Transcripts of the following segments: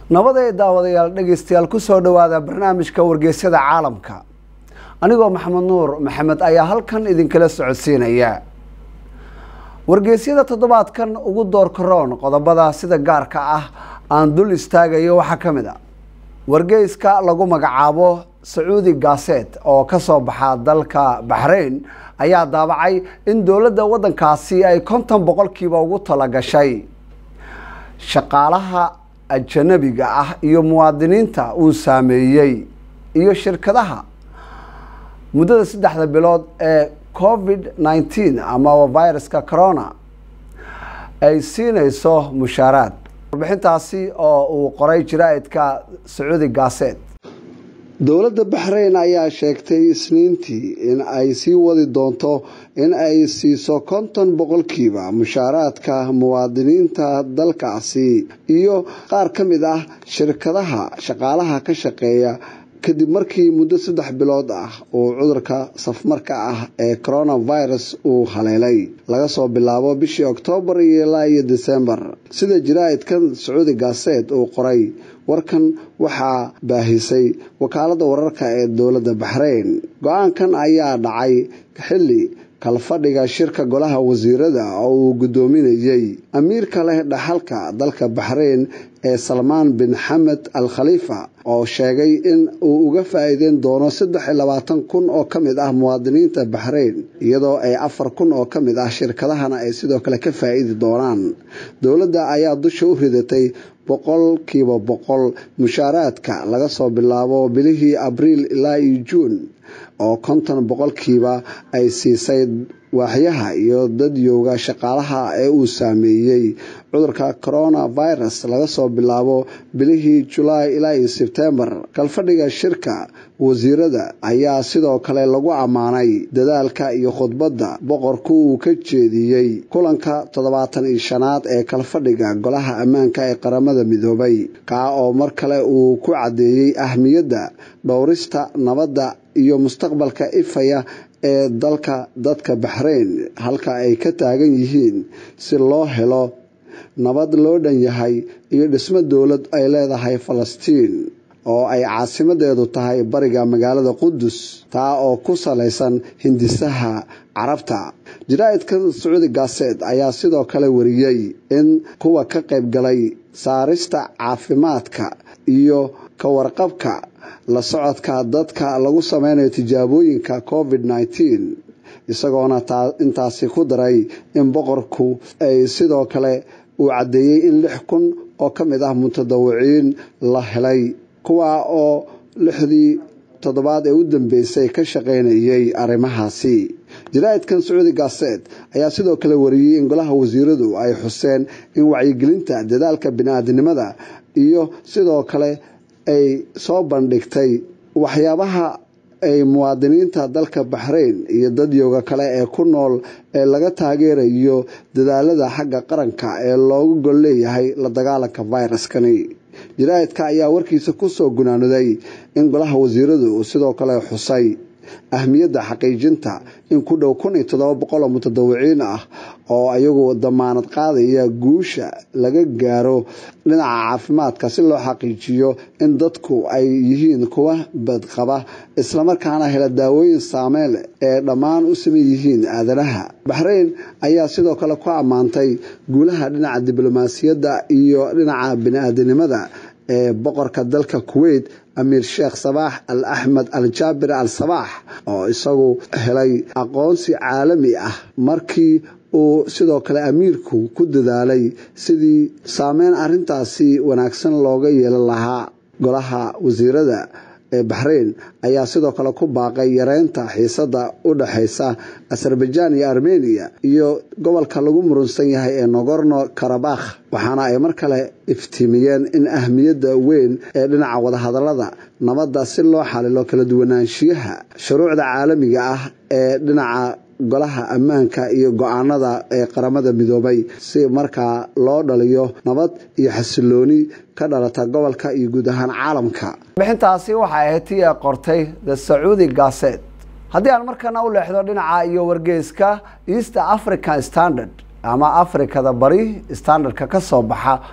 nabadee daawadayaal dhegeystayaal kusoo dhowaada barnaamijka wargeysyada caalamka anigoo maxamed nuur maxamed ayaa halkan idinkala socodsiinaya wargeysyada toddobaadkan ugu doorkaroon qodobada sida gaarka ah aan dul istaagayo waxaa ka mid a wargeyska lagu magacaabo sacuudi gaset oo kasoo baxa dalka baxrayn ayaa daabacay in dowladda waddankaasi ay konton boqolkiiba ugu talagashay shaqaalaha ajanabiga ah iyo muwaadiniinta uu saameeyey iyo shirkadaha muddada saddexda bilood ee covid nineteen ama viruska corona ay siinayso mushaaraad warbixintaasi oo uu qoray jaraa'idka sacuudi gaset dowladda baxrayn ayaa sheegtay isniintii in ay sii wadi doonto in ay siiso konton boqolkiiba mushaaraadka muwaadiniinta dalkaasi iyo qaar ka mid ah shirkadaha shaqaalaha ka shaqeeya kadib markii muddo saddex bilood ah uu cudurka safmarka ah ee coronavirus uu haleelay laga soo bilaabo bishii oktoobar iyo ilaa iyo desembar sida jaraa'idkan sacuudi gaset uu qoray warkan waxaa baahisay wakaaladda wararka ee dowladda baxrayn go-aankan ayaa dhacay xilli kalfadhiga shirka golaha wasiirada oo uu guddoominayey amiirka leh dhaxalka dalka baxrayn ee salmaan bin xamed al khaliifa oo sheegay in uu uga faa-iideyn doono saddex iyo labaatan kun oo ka mid ah muwaadiniinta baxrayn iyadoo ay afar kun oo ka mid ah shirkadahana ay sidoo kale ka faa-iidi doonaan dowladda ayaa dusha u ridatay boqolkiiba boqol mushaaraadka laga soo bilaabo bilihii abriil ilaa iyo juun oo konton boqolkiiba ay siisay waaxyaha iyo dadyowga shaqaalaha ee uu saameeyey cudurka coronavirus laga soo bilaabo bilihii julaay ilaa iyo sebtembar kalfadhiga shirka wasiirada ayaa sidoo kale lagu ammaanay dadaalka iyo khudbadda boqorku uu ka jeediyey kulanka toddobaatan iyo shanaad ee kalfadhiga golaha ammaanka ee qaramada midoobay kaa oo mar kale uu ku caddeeyey ahmiyadda dhowrista nabadda iyo mustaqbalka ifaya ee dalka dadka baxrayn halka ay ka taagan yihiin si loo helo nabad loo dhan yahay iyo dhismo dowlad ay leedahay falastiin oo ay caasimadeedu tahay bariga magaalada qudus taa oo ku salaysan hindisaha carabta jaraa'idkan sacuudi gaset ayaa sidoo kale wariyey in kuwa ka qayb galay saarista caafimaadka iyo ka warqabka la socodka dadka lagu sameynayo tijaabooyinka covid nineteen isagoona intaasi ku daray in boqorku ay sidoo kale uu caddeeyey in lix kun oo ka mid ah mutadawiciin la helay kuwa oo lixdii toddobaad ee u dambeysay ka shaqaynayay arrimahaasi jaraa'idkan sacuudi gaset ayaa sidoo kale wariyey in golaha wasiiradu ay xuseen in wacyigelinta dadaalka bini-aadinimada iyo sidoo kale ay soo bandhigtay waxyaabaha ay muwaadiniinta dalka baxrayn iyo dadyowga kale ee ku nool ee laga taageerayo dadaalada xagga qaranka ee loogu gol leeyahay la dagaalanka viruskani jaraa'idka ayaa warkiisa kusoo gunaaniday in golaha wasiiradu uu sidoo kale xusay ahmiyadda xaqiijinta in ku dhow kun iyo toddoba boqol oo mutadawiciin ah oo ayagu damaanad qaadaya guusha laga gaaro dhinaca caafimaadka si loo xaqiijiyo in dadku ay yihiin kuwa badqaba islamarkaana hela daawooyin saameyn leh ee dhammaan u saman yihiin aadanaha baxrayn ayaa sidoo kale ku ammaantay guulaha dhinaca diblomaasiyadda iyo dhinaca bini-aadanimada ee boqorka dalka kuwait amiir sheekh sabaax al axmed al jaabir al sabaax oo isagu helay aqoonsi caalami ah markii uu sidoo kale amiirku ku dadaalay sidii saameyn arintaasi wanaagsan looga yeelan lahaa golaha wasiirada ee baxrayn ayaa sidoo kale ku baaqay yareynta xiisada u dhexaysa azerbaijan iyo armeniya iyo gobolka lagu murunsan yahay ee nogorno karabakh waxaana ay mar kale iftiimiyeen in ahmiyadda weyn ee dhinaca wadahadalada nabadda si loo xalilo kala duwanaanshiyaha shuruucda caalamiga ah ee dhinaca golaha ammaanka iyo go-aanada ee qaramada midoobay si markaa loo dhaliyo nabad iyo xasilooni ka dhalata gobolka iyo guud ahaan caalamka bixintaasi waxay ahayd tii ay qortay the sacuudi gaset haddii aan markana u leexdo dhinaca iyo wargeyska east african standard ama afrikada bari standardka ka soo baxa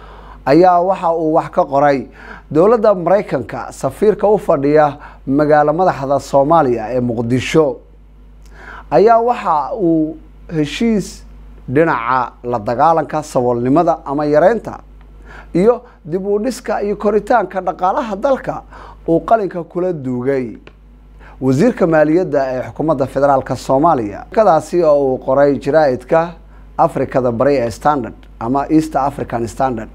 ayaa waxa uu wax ka qoray dowladda maraykanka safiirka u fadhiya magaalo madaxda soomaaliya ee muqdisho ayaa waxa uu heshiis dhinaca la dagaalanka saboolnimada ama yareynta iyo dib u dhiska iyo koritaanka dhaqaalaha dalka uu qalinka kula duugay wasiirka maaliyadda ee xukuumadda federaalk soomaaliya kadaasi oo uu qoray jaraa'idka africada bari ee standard ama east african standard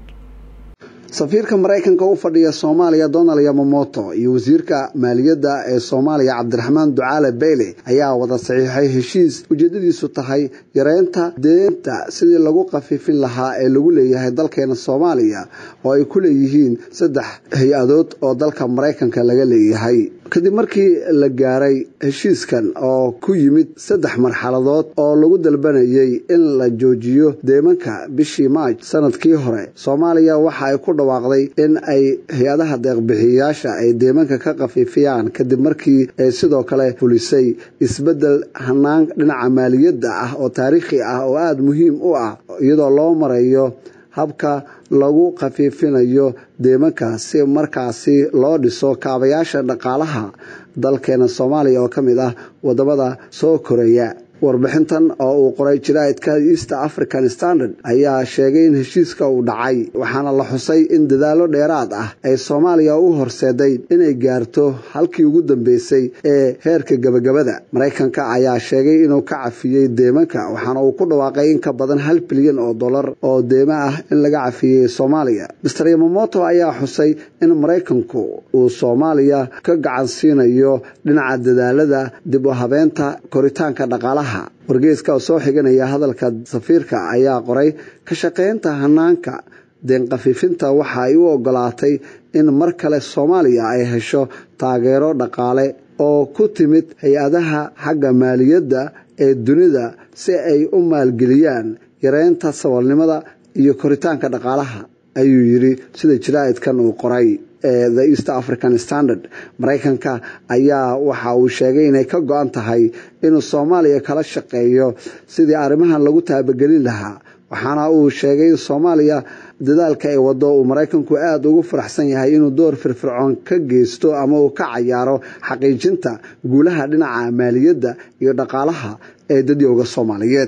safiirka maraykanka u fadhiya soomaaliya donald yamamoto iyo wasiirka maaliyadda ee soomaaliya cabdiraxmaan ducaale beyle ayaa wada saxiixay heshiis ujeedadiisu tahay yareynta deenta sidii lagu khafiifin lahaa ee lagu leeyahay dalkeena soomaaliya oo ay ku leeyihiin saddex hay-adood oo dalka maraykanka laga leeyahay kadib markii la gaaray heshiiskan oo ku yimid saddex marxaladood oo lagu dalbanayay in la joojiyo deemanka bishii maaj sanadkii hore soomaaliya waxa ay ku dhawaaqday in ay hay-adaha deeqbixiyayaasha ay deemanka ka khafiifiyaan kadib markii ay sidoo kale fulisay isbeddel hanaan dhinaca maaliyadda ah oo taariikhi ah oo aada muhiim u ah iyadoo loo marayo habka lagu khafiifinayo deemanka si markaasi loo dhiso kaabayaasha dhaqaalaha dalkeena soomaaliya oo ka mid ah wadamada soo koraya warbixintan oo uu qoray jaraa'idka east african standard ayaa sheegay in heshiiska uu dhacay waxaana la xusay in dadaallo dheeraad ah ay soomaaliya u horseeday inay gaarto halkii ugu dambeysay ee heerka gabagabada maraykanka ayaa sheegay inuu ka cafiyey deemanka waxaana uu ku dhawaaqay in ka badan hal bilyan oo dollar oo deemo ah in laga cafiyey soomaaliya master yamamoto ayaa xusay in maraykanku uu soomaaliya ka gacan siinayo dhinaca dadaalada dib u habeenta koritaanka dhaqaalaha wargeyska oo soo xiganaya hadalka safiirka ayaa qoray ka shaqaynta hanaanka deenkhafiifinta waxa ay u ogolaatay in mar kale soomaaliya ay hesho taageero dhaqaale oo ku timid hay-adaha xagga maaliyadda ee dunida si ay u maalgeliyaan yareynta saboolnimada iyo koritaanka dhaqaalaha ayuu yidhi sida jaraa'idkan uu qoray the east african standard maraykanka ayaa waxa uu sheegay inay ka go-an tahay inuu soomaaliya kala shaqeeyo sidii arrimahan lagu taabagelin lahaa waxaana uu sheegay in soomaaliya dadaalka ay wado uu maraykanku aada ugu faraxsan yahay inuu door firfircoon ka geysto ama uu ka cayaaro xaqiijinta guulaha dhinaca maaliyadda iyo dhaqaalaha ee dadyowga soomaaliyeed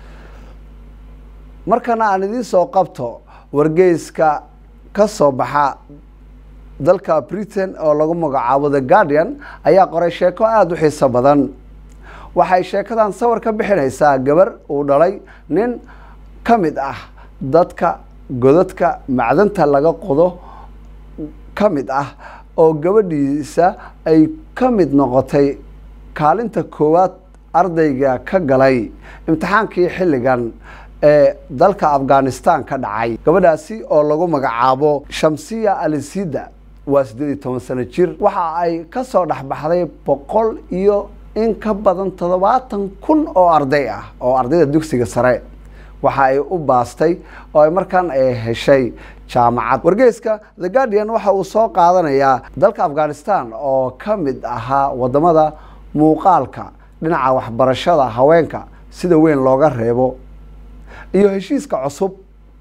markana aan idiin soo qabto wargeyska ka soo baxa dalka britain oo lagu magacaabo the guardian ayaa qoray sheeko aada u xiiso badan waxay sheekadan sawir ka bixinaysaa gabar uu dhalay nin ka mid ah dadka godadka macdanta laga qodo ka mid ah oo gabadhiisa ay ka mid noqotay kaalinta koowaad ardayga ka galay imtixaankii xilligan ee dalka afghanistan ka dhacay gabadhaasi oo lagu magacaabo shamsiya alisida waa siddeed iyo toban sano jir waxa ay ka soo dhexbaxday boqol iyo in ka badan toddobaatan kun oo arday ah oo ardayda dugsiga sare waxa ay u baastay oo ay markaan ay heshay jaamacad wargeyska the guardian waxa uu soo qaadanayaa dalka afghanistan oo ka mid ahaa wadamada muuqaalka dhinaca waxbarashada haweenka sida weyn looga reebo iyo heshiiska cusub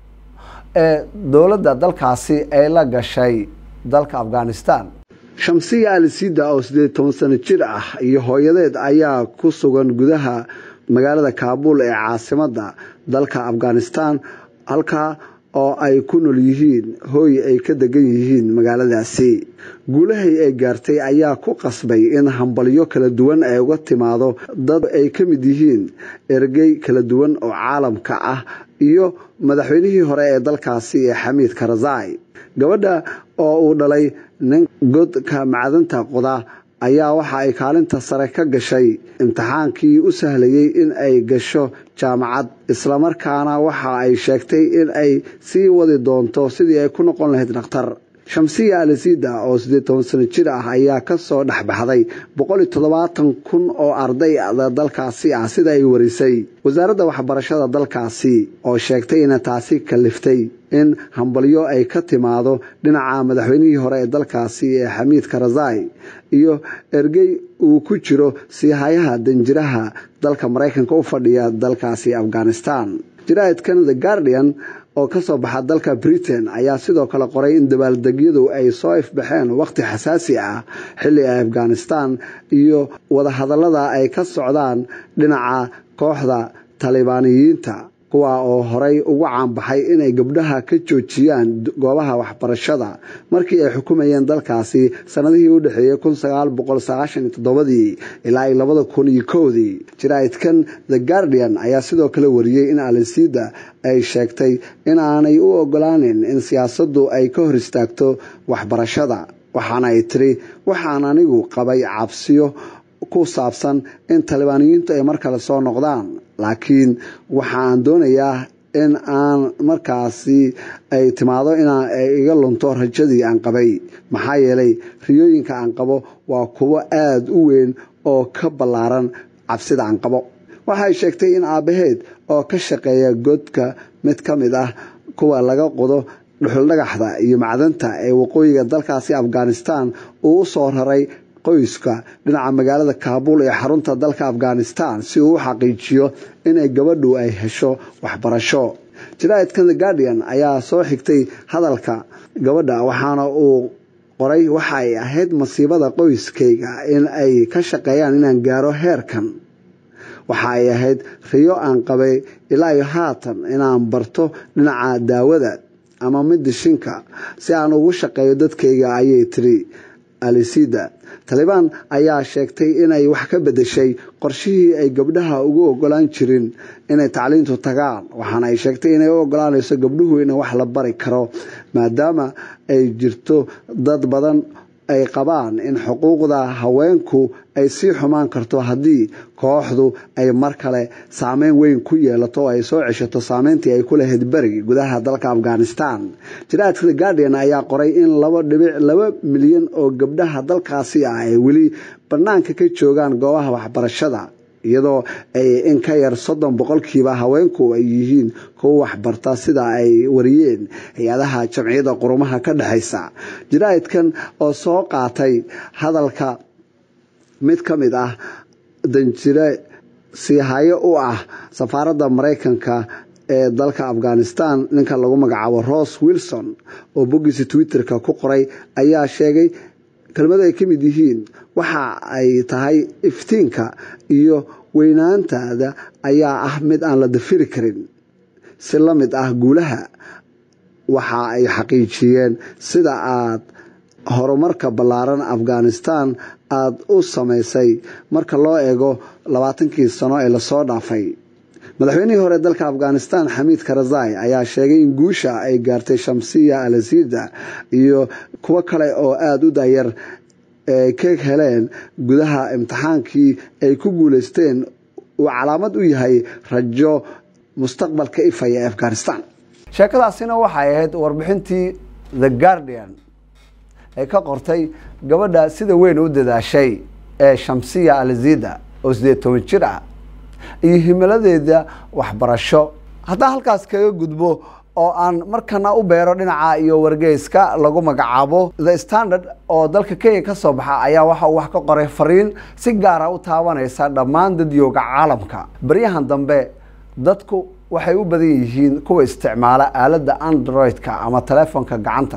ee dowladda dalkaasi ay la gashay dalka afghanistan shamsiya alisida oo siddeed toban sano jir ah iyo hooyadeed ayaa ku sugan gudaha magaalada kaabul ee caasimadda dalka afghanistan halkaa oo ay ku nool yihiin hooy ay ka degan yihiin magaaladaasi guulahay ay gaartay ayaa ku qasbay in hambalyo kala duwan ay uga timaado dad ay ka mid yihiin ergey kala duwan oo caalamka ah iyo madaxweynihii hore ee dalkaasi ee xamiid karzai gabadha oo uu dhalay nin godka macdanta qoda ayaa waxa ay kaalinta sare ka gashay imtixaankii u sahlayey in ay gasho jaamacad islamarkaana waxa ay sheegtay in ay sii wadi doonto sidii ay ku noqon lahayd dhakhtar shamsiya alisida oo siddeed toban sano jir ah ayaa kasoo dhexbaxday boqol iyo toddobaatan kun oo arday dalkaasi ah sida ay warisay wasaaradda waxbarashada dalkaasi oo sheegtay ina taasi kaliftay in hambalyo ay ka timaado dhinaca madaxweynihii hore ee dalkaasi ee xamiid karazai iyo ergey uu ku jiro siihayaha danjiraha dalka maraykanka u fadhiya dalkaasi afghanistan jaraa'idkan the guardian oo kasoo baxa dalka britain ayaa sidoo kale qoray in dabaaldegyadu ay soo ifbaxeen waqti xasaasi ah xilli afghanistan iyo wadahadallada ay ka socdaan dhinaca kooxda talibaaniyiinta kuwa oo horay ugu caanbaxay inay gabdhaha ka joojiyaan goobaha waxbarashada markii ay xukumayeen dalkaasi sanadihii u dhexeeyey dii ilaa ay labada kun iyo kowdii jaraa'idkan the guardian ayaa sidoo kale wariyey in alisida ay sheegtay in aanay u ogolaanin in siyaasaddu ay ka hor istaagto waxbarashada waxaana ay tiri waxaan anigu qabay cabsiyo ku saabsan in talibaaniyiintu ay mar kale soo noqdaan laakiin waxaan doonayaa in aan markaasi ay timaado inaan iga lunto rajadii aan qabay maxaa yeelay riyooyinka aan qabo waa kuwo aada u weyn oo ka ballaaran cabsida aan qabo waxay sheegtay in aabbaheed oo ka shaqeeya godka mid ka mid ah kuwa laga qodo dhuxuldhagaxda iyo macdanta ee waqooyiga dalkaasi afghanistan uu u soo raray qoyska dhinaca magaalada kaabul ee xarunta dalka afghanistan si uu u xaqiijiyo inay gabadhu ay hesho waxbarasho jaraa'idkan the guardian ayaa soo xigtay hadalka gabadha waxaana uu qoray waxa ay ahayd masiibada qoyskayga in ay ka shaqeeyaan inaan gaaro heerkan waxa ay ahayd riyo aan qabay ilaa iyo haatan inaan barto dhinaca daawada ama midishinka si aan ugu shaqeeyo dadkayga ayay tiri alisida talibaan ayaa sheegtay inay wax ka bedeshay qorshihii ay gabdhaha ugu ogolaan jirin inay tacliintu tagaan waxaana ay sheegtay inay u ogolaanayso gabdhuhu in wax la bari karo maadaama ay jirto dad badan ay qabaan in xuquuqda haweenku ay sii xumaan karto haddii kooxdu ay mar kale saameyn weyn ku yeelato oo ay soo ceshato saameyntii ay ku lahayd beri gudaha dalka afghanistan jaraadka the guardian ayaa qoray in laba dhibic laba milyan oo gabdhaha dalkaasi ah ay weli bannaanka ka joogaan goobaha waxbarashada iyadoo ay in ka yar soddon boqolkiiba haweenku ay yihiin kuwa waxbarta sida ay wariyeen hay-adaha jamciyadda qurumaha ka dhexaysa jaraa'idkan oo soo qaatay hadalka mid ka mid ah danjire siihayo u ah safaaradda maraykanka ee dalka afghanistan ninka lagu magacaabo ross wilson oo boggiisa twitter-ka ku qoray ayaa sheegay kelmado ay ka mid yihiin waxa ay tahay iftiinka iyo weynaantaada ayaa ah mid aan la dafiri karin si la mid ah guulaha waxa ay xaqiijiyeen sida aad horumarka ballaaran afghanistan aada u samaysay marka loo eego labaatankii sano ee lasoo dhaafay madaxweynihii hore dalka afghanistan xamiid karazai ayaa sheegay in guusha ay gaartay shamsiya alasida iyo kuwo kale oo aada u daayar ay ka heleen gudaha imtixaankii ay ku guuleysteen uu calaamad u yahay rajo mustaqbalka ifaya ee afghanistan sheekadaasina waxay ahayd warbixintii the guardian ee ka qortay gabadha sida weyn u dadaashay ee shamsiya alazida oo sideed toban jir ah iyo himiladeeda waxbarasho haddaan halkaas kaga gudbo oo aan markana u beero dhinaca iyo wargeyska lagu magacaabo the standard oo dalka kenya ka soo baxa ayaa waxa uu wax ka qoray fariin si gaara u taabanaysa dhammaan dadyooga caalamka baryahan dambe dadku waxay u badan yihiin kuwa isticmaala aaladda android-ka ama telefoonka gacanta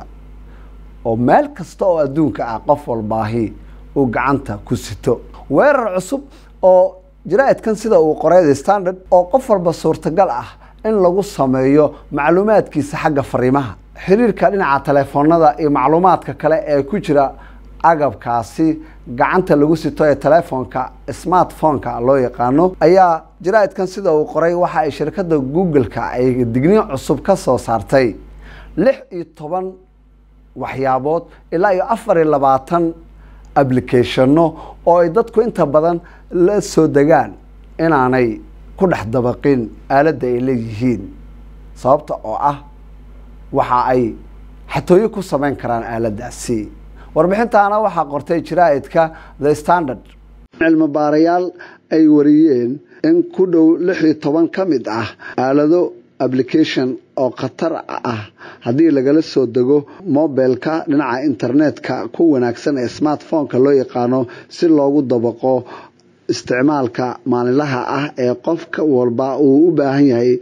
oo meel kasta oo adduunka ah qof walbaahi uu gacanta ku sito weerar cusub oo jaraa'idkan sida uu qoray the standard oo qof walba suurtagal ah in lagu sameeyo macluumaadkiisa xagga fariimaha xiriirka dhinaca telefoonada iyo macluumaadka kale ee ku jira agabkaasi gacanta lagu sito ee telefoonka smartphone-ka loo yaqaano ayaa jaraa'idkan sida uu qoray waxa ay shirkadda google-ka ay digniin cusub ka soo saartay lix iyo toban waxyaabood ilaa iyo afar iyo labaatan applicationno oo ay dadku inta badan la soo degaan inaanay ku dhex dabaqin aaladda ay leeyihiin sababta oo ah waxa ay xatooyo ku samayn karaan aaladdaasi warbixintaana waxaa qortay jaraa'idka the standard cilmi baarayaal ay wariyeen in ku dhow lix iyo toban ka mid ah aalado application oo khatar ah haddii lagala soo dego mobilka dhinaca internetka ku wanaagsan ee smartphone-ka loo yaqaano si loogu dabaqo isticmaalka maalinlaha ah ee qofka walba uu u baahan yahay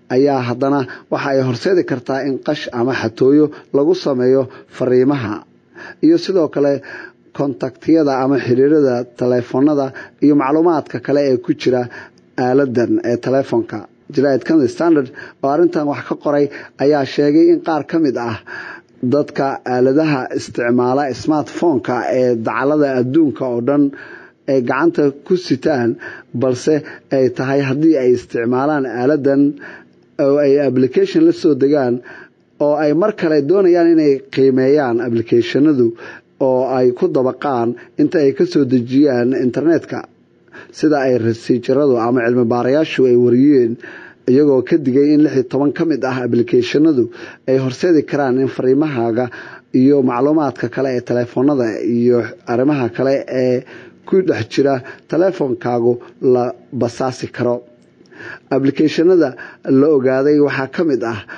ayaa haddana waxa ay horseedi kartaa in qash ama xatooyo lagu sameeyo fariimaha iyo sidoo kale kontaktiyada ama xiriirada taleefonada iyo macluumaadka kale ee ku jira aaladan ee taleefonka jaraid county standard oo arrintan wax ka qoray ayaa sheegay in qaar ka mid ah dadka aaladaha isticmaala smartphone-ka ee dacalada adduunka oo dhan ay gacanta ku sitaan balse ay tahay haddii ay isticmaalaan aaladan oo ay application la soo degaan oo ay mar kale doonayaan inay qiimeeyaan applicationadu oo ay ku dabaqaan inta ay ka soo dejiyaan internetka sida ay rasiijiradu ama cilmi baarayaashu ay wariyeen iyagoo ka digay in lix iyo toban ka mid ah applicationadu ay horseedi karaan in fariimahaaga iyo macluumaadka kale ee taleefonada iyo arrimaha kale ee ku dhex jira taleefonkaagu la basaasi karo applicationada la ogaaday waxaa ka mid ah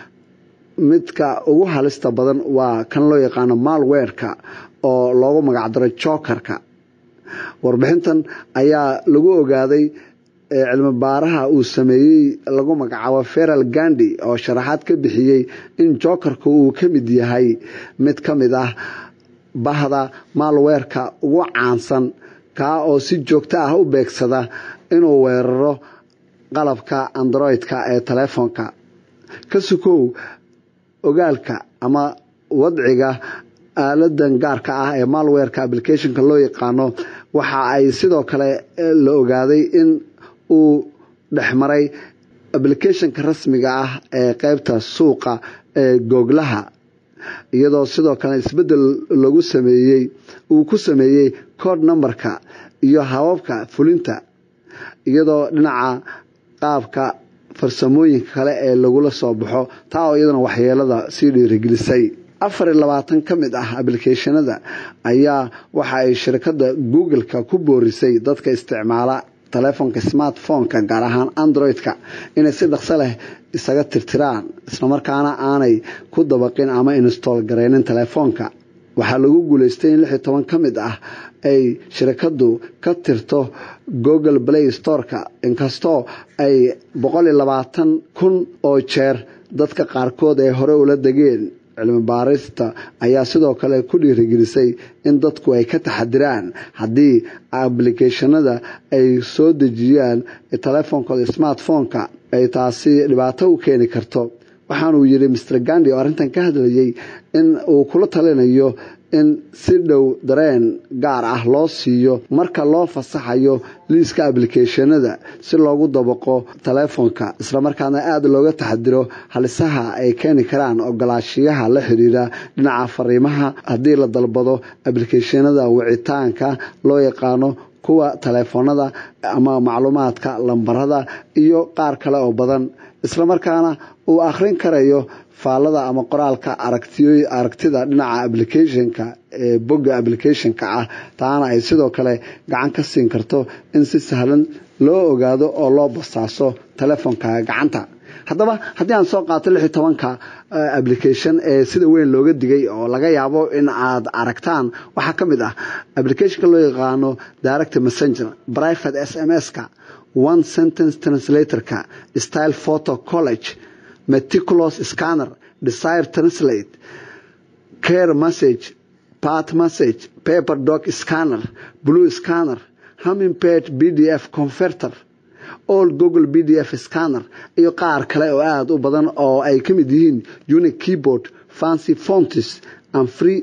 midka ugu halista badan waa kan loo yaqaano malwerka oo loogu magacdaro jokerka warbixintan ayaa lagu ogaaday cilmi baaraha uu sameeyey lagu magacaabo feral gandi oo sharaxaad ka bixiyey in jokerka uu ka mid yahay mid ka mid ah bahda malwerka ugu caansan kaa oo si joogto ah u beegsada inuu weeraro qalabka androidka ee taleefonka ka sukow ogaalka ama wadciga aaladan gaarka ah ee malwerka applicationka loo yaqaano waxa ay sidoo kale la ogaaday in uu dhexmaray applicationka rasmiga ah ee qeybta suuqa ee googlaha iyadoo sidoo kale isbedel lagu sameeyey uu ku sameeyey code numberka iyo hababka fulinta iyadoo dhinaca qaabka farsamooyinka kale ee lagula soo baxo taa oo iyadana waxyeelada sii dhiirigelisay afar iyo labaatan ka mid ah applicationada ayaa waxa ay shirkadda google-ka ku boorisay dadka isticmaala taleefonka smartphone-ka gaar ahaan android-ka inay si dhaqso leh isaga tirtiraan islamarkaana aanay ku dabaqin ama install gareynin taleefoonka waxaa lagu guuleystay in lix iyo toban ka mid ah ay shirkaddu ka tirto google play storeka inkastoo ay boqol iyo labaatan kun oo jeer dadka qaarkood ay hore ula degeen cilmi baarista ayaa sidoo kale ku dhiirigelisay in dadku ay ka taxadiraan haddii ablicathonada ay soo dejiyaan taleefonkooda smartphone-ka ay taasi dhibaato u keeni karto waxaanuu yidhi mr gandi oo arrintan ka hadlayay in uu kula talinayo in si dhow dareen gaar ah loo siiyo marka loo fasaxayo liiska ablicathonada si loogu dabaqo taleefonka islamarkaana aada looga taxadiro halisaha ay keeni karaan ogolaashiyaha la xiriira dhinaca fariimaha haddii la dalbado ablicathonada wicitaanka loo yaqaano kuwa taleefonada ama macluumaadka lambarada iyo qaar kale oo badan islamarkaana uu akhrin karayo faallada ama qoraalka aragtida dhinaca applicationka ee bogga applicationka ah taana ay sidoo kale gacan ka siin karto in si sahlan loo ogaado oo loo basaaso taleefonka gacanta haddaba haddii aan soo qaato lix iyo tobanka application ee sida weyn looga digay oo laga yaabo in aad aragtaan waxaa ka mid ah applicationka loo yaqaano direct messenger private s m s-ka one sentence translatorka style photo college meticulous scanner desire translate care message part message paper doc scanner blue scanner hummingpage b d f converter all google b d f scanner iyo qaar kale oo aada u badan oo ay ka mid yihiin unique keyboard fancy fontis and free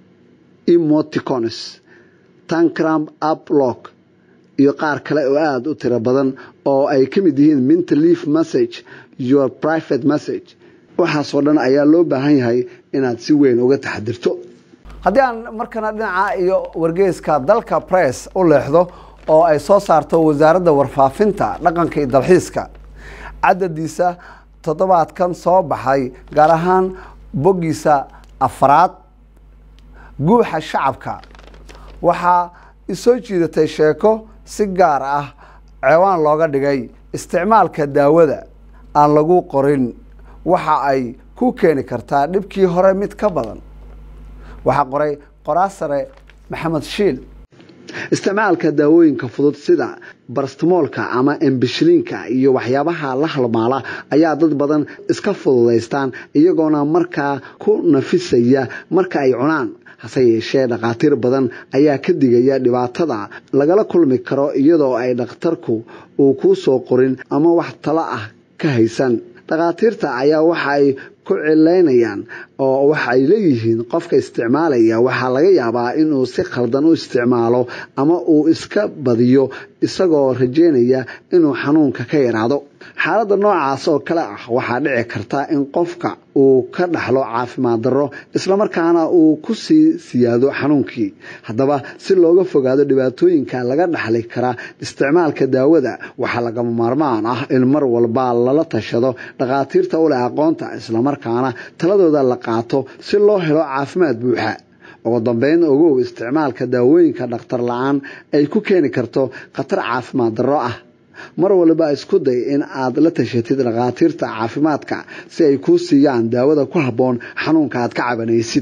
emoticons tancram uplock iyo qaar kale oo aada u tiro badan oo ay ka mid yihiin mint leaf message your private message waxaasoo dhan ayaa loo baahan yahay inaad si weyn uga taxadirto haddii aan markana dhinaca iyo wargeyska dalka press u leexdo oo ay soo saarto wasaaradda warfaafinta dhaqanka iyo dalxiiska cadadiisa toddobaadkan soo baxay gaar ahaan boggiisa afraad guuxa shacabka waxaa isoo jiidatay sheeko si gaar ah ceewaan looga dhigay isticmaalka daawada aan lagu qorin waxa ay ku keeni kartaa dhibkii hore mid ka badan waxaa qoray qoraa sare maxamed shiil isticmaalka daawooyinka fudud sida barastmoolka ama embishiliinka iyo waxyaabaha la halmaala ayaa dad badan iska fududaystaan iyagoona markaa ku nafisaya marka ay cunaan hase yeeshee dhakhaatiir badan ayaa ka digaya dhibaatada lagala kulmi karo iyadoo ay dhakhtarku uu kuu soo qorin ama wax talo ah ka haysan dhakhaatiirta ayaa waxa ay ku cilaynayaan oo waxay leeyihiin qofka isticmaalaya waxaa laga yaabaa inuu si khaldan u isticmaalo ama uu iska badiyo isagoo rajeynaya inuu xanuunka ka yaraado xaaladda noocaas oo kale ah waxaa dhici karta in qofka uu ka dhaxlo caafimaad darro islamarkaana uu ku sii siyaado xanuunkii haddaba si looga fogaado dhibaatooyinka laga dhaxli kara isticmaalka daawada waxaa lagama maarmaan ah in mar walba lala tashado dhakhaatiirta u leh aqoonta islamarkaana taladooda la qaato si loo helo caafimaad buuxa ugu dambeyn ogow isticmaalka daawooyinka dhakhtar la-aan ay ku keeni karto khatar caafimaad darro ah mar waliba isku day in aad la tashatid dhakhaatiirta caafimaadka si ay kuu siiyaan daawada ku habboon xanuunka aad ka cabanaysid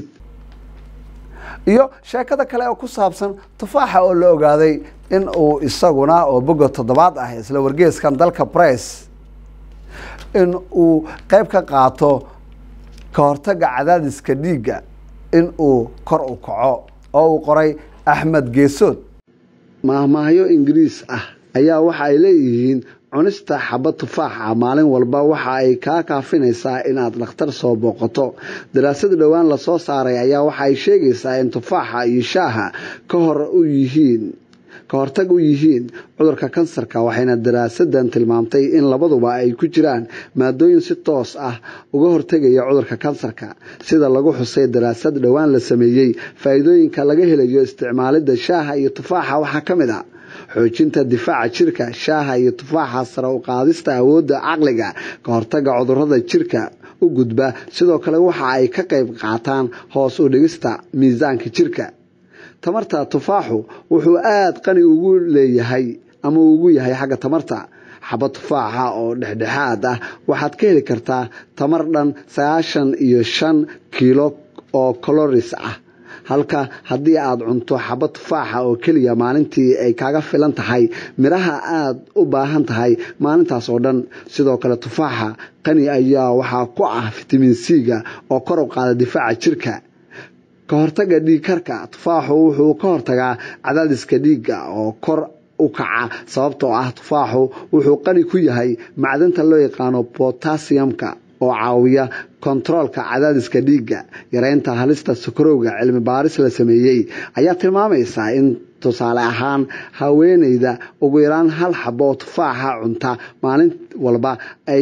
iyo sheekada kale oo ku saabsan tufaaxa oo la ogaaday in uu isaguna oo boga toddobaad ah isla wargeeskan dalka bress in uu qayb ka qaato ka hortaga cadaadiska dhiigga in uu kor u kaco oo uu qoray axmed geesood maahmaahyo ingiriis ah ayaa waxa ay leeyihiin cunista xabad tufaaxa maalin walba waxa ay kaa kaafinaysaa inaad dhakhtar soo booqato daraasad dhowaan lasoo saaray ayaa waxa ay sheegaysaa in tufaaxa iyo shaaha ka hor u yihiin ka hortag u yihiin cudurka kansarka waxayna daraasadan tilmaamtay in labaduba ay ku jiraan maadooyin si toos ah uga hortegaya cudurka kansarka sida lagu xusay daraasad dhowaan la sameeyey faa'iidooyinka laga helayo isticmaalidda shaaha iyo tufaaxa waxaa ka mid a xoojinta difaaca jirka shaaha iyo tufaaxa sare u qaadista awoodda caqliga ka hortaga cudurada jirka u gudba sidoo kale waxa ay ka qayb qaataan hoos u dhigista miisaanka jirka tamarta tufaaxu wuxuu aada qani ugu leeyahay ama ugu yahay xagga tamarta xabad tufaaxa oo dhexdhexaad ah waxaad ka heli kartaa tamar dhan sagaashan iyo shan kiilo oo coloris ah halka haddii aad cunto xabad tufaaxa oo keliya maalintii ay kaaga filan tahay midhaha aada u baahan tahay maalintaas oo dhan sidoo kale tufaaxa qani ayaa waxaa ku ah fitamiin c-ga oo kor u qaada difaaca jirka ka hortaga dhiigkarka tufaaxu wuxuu ka hortagaa cadaadiska dhiigga oo kor u kaca sababtoo ah tufaaxu wuxuu qani ku yahay macdanta loo yaqaano botasiyamka oo caawiya kontaroolka cadaadiska dhiigga yareynta halista sokorowga cilmi baaris la sameeyey ayaa tilmaamaysa in tusaale ahaan haweeneyda ugu yaraan hal xabo oo tufaaxa cunta maalin walba ay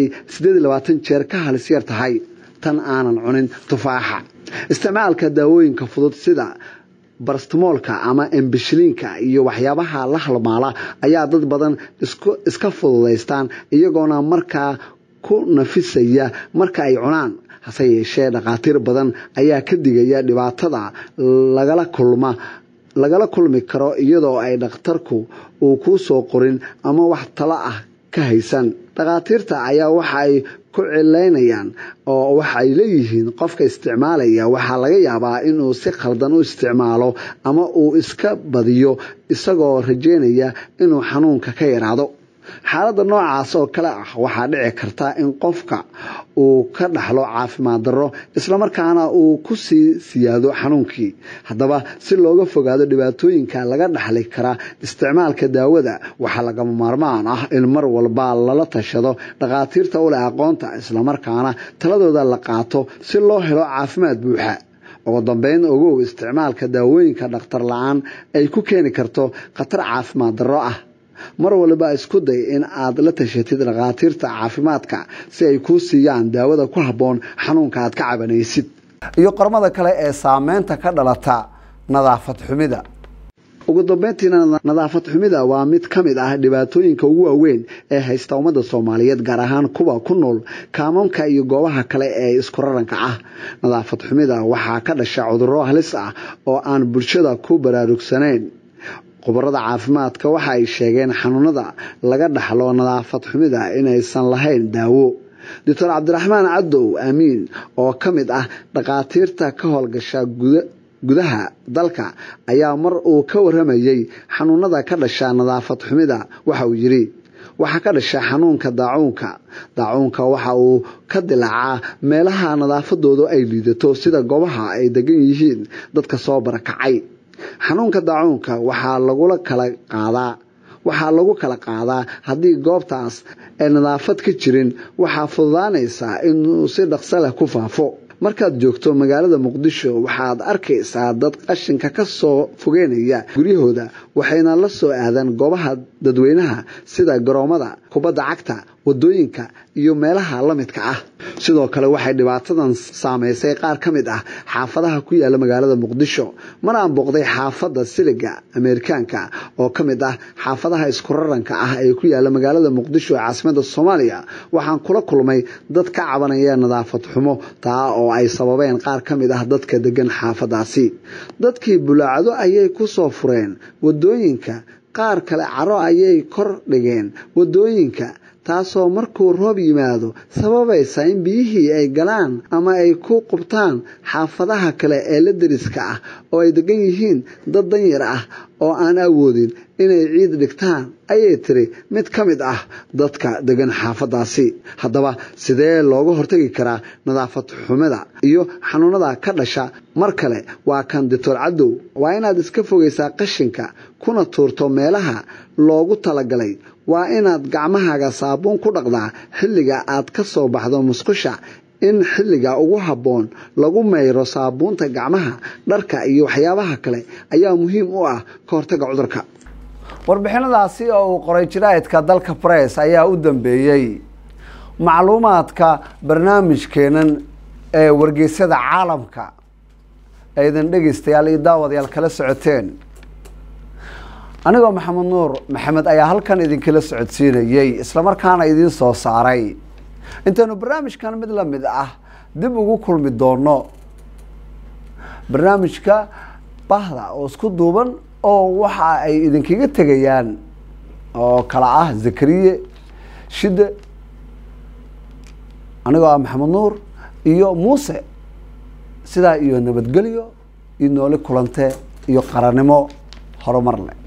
jeer ka halis yar tahay tan aanan cunin tufaaxa isticmaalka daawooyinka fudud sida barastmoolka ama embishiliinka iyo waxyaabaha la halmaala ayaa dad badan iska fududaystaan iyagoona markaa ku nafisaya marka ay cunaan hase yeeshee dhakhaatiir badan ayaa ka digaya dhibaatada lagala kulma lagala kulmi karo iyadoo ay dhakhtarku uu kuu soo qorin ama wax talo ah ka haysan dhakhaatiirta ayaa waxa ay ku cilaynayaan oo waxay leeyihiin qofka isticmaalaya waxaa laga yaabaa inuu si khaldan u isticmaalo ama uu iska badiyo isagoo rajeynaya inuu xanuunka ka yaraado xaaladda noocaas oo kale ah waxaa dhici karta in qofka uu ka dhaxlo caafimaad darro islamarkaana uu ku sii siyaado xanuunkii haddaba si looga fogaado dhibaatooyinka laga dhaxli kara isticmaalka daawada waxaa lagama maarmaan ah in mar walba lala tashado dhakhaatiirta u leh aqoonta islamarkaana taladooda la qaato si loo helo caafimaad buuxa ugu dambeyn ogow isticmaalka daawooyinka dhakhtar la-aan ay ku keeni karto khatar caafimaad darro ah mar waliba isku day in aad la tashatid dhakhaatiirta caafimaadka si ay kuu siiyaan daawada ku habboon xanuunka aad ka cabanaysid iyo qormada kale ee saameynta ka dhalata nadaafad xumida ugu dambeyntiina nadaafad xumida waa mid ka mid ah dhibaatooyinka ugu waaweyn ee haysta ummadda soomaaliyeed gaar ahaan kuwa ku nool kaamamka iyo goobaha kale ee isku raranka ah nadaafad xumida waxaa ka dhasha cudurro halis ah oo aan bulshada ku baraarugsanayn khubarada caafimaadka waxa ay sheegeen xanuunada laga dhaxlo nadaafad xumida inaysan lahayn daawo doctor cabdiraxmaan cadow aamiin oo ka mid ah dhakhaatiirta ka howlgasha gudaha dalka ayaa mar uu ka waramayey xanuunada ka dhasha nadaafad xumida waxa uu yidhi waxaa ka dhasha xanuunka daacuunka daacuunka waxa uu ka dilaacaa meelaha nadaafadoodu ay liidato sida goobaha ay degan yihiin dadka soo barakacay xanuunka daacuunka waxaa lagula kala qaadaa waxaa lagu kala qaadaa haddii goobtaas ay nadaafad ka jirin waxaa fududaanaysaa inuu si dhaqso leh ku faafo markaad joogto magaalada muqdisho waxaad arkaysaa dad qashinka ka soo fogeynaya guryahooda waxayna la soo aadaan goobaha dadweynaha sida garoomada kubadda cagta wadooyinka iyo meelaha la midka ah sidoo kale waxay dhibaatadan saameysay qaar ka mid ah xaafadaha ku yaala magaalada muqdisho mar aan booqday xaafadda siliga ameerikaanka oo ka mid ah xaafadaha iskuraranka ah ee ku yaala magaalada muqdisho ee caasimada soomaaliya waxaan kula kulmay dad ka cabanaya nadaafad xumo taa oo ay sababeen qaar ka mid ah dadka degan xaafadaasi dadkii bulaacdo ayay ku soo fureen wadooyinka qaar kale caro ayay kor dhigeen wadooyinka taasoo markuu roob yimaado sababaysa in biyihii ay galaan ama ay ku qubtaan xaafadaha kale ee la deriska ah oo ay degan yihiin dad danyar ah oo aan awoodin inay ciid dhigtaan ayay tiri mid ka mid ah dadka degan xaafadaasi haddaba sidee looga hortagi karaa nadaafad xumida iyo xanuunada ka dhasha mar kale waa kan dictor cadow waa inaad iska fogaysaa qashinka kuna tuurto meelaha loogu talagalay waa inaad gacmahaaga saabuun ku dhaqdaa xilliga aad ka soo baxdo musqusha in xilliga ugu habboon lagu mayro saabuunta gacmaha dharka iyo waxyaabaha kale ayaa muhiim u ah ka hortaga cudurka warbixinadaasi oo uu qoray jaraa'idka dalka bress ayaa u dambeeyey macluumaadka barnaamijkeenan ee wargeysyada caalamka aydan dhegeystayaal iyo daawadayaal kala socoteen anigoo maxamed nuur maxamed ayaa halkan idinkala socodsiinayey islamarkaana idiin soo saaray intaynu barnaamijkan mid la mid ah dib ugu kulmi doono barnaamijka bahda oo isku duuban oo waxa ay idinkaga tegayaan oo kala ah zakariye shide anigoo ah maxamed nuur iyo muuse sidaa iyo nabadgelyo iyo noole kulante iyo qarannimo horumar leh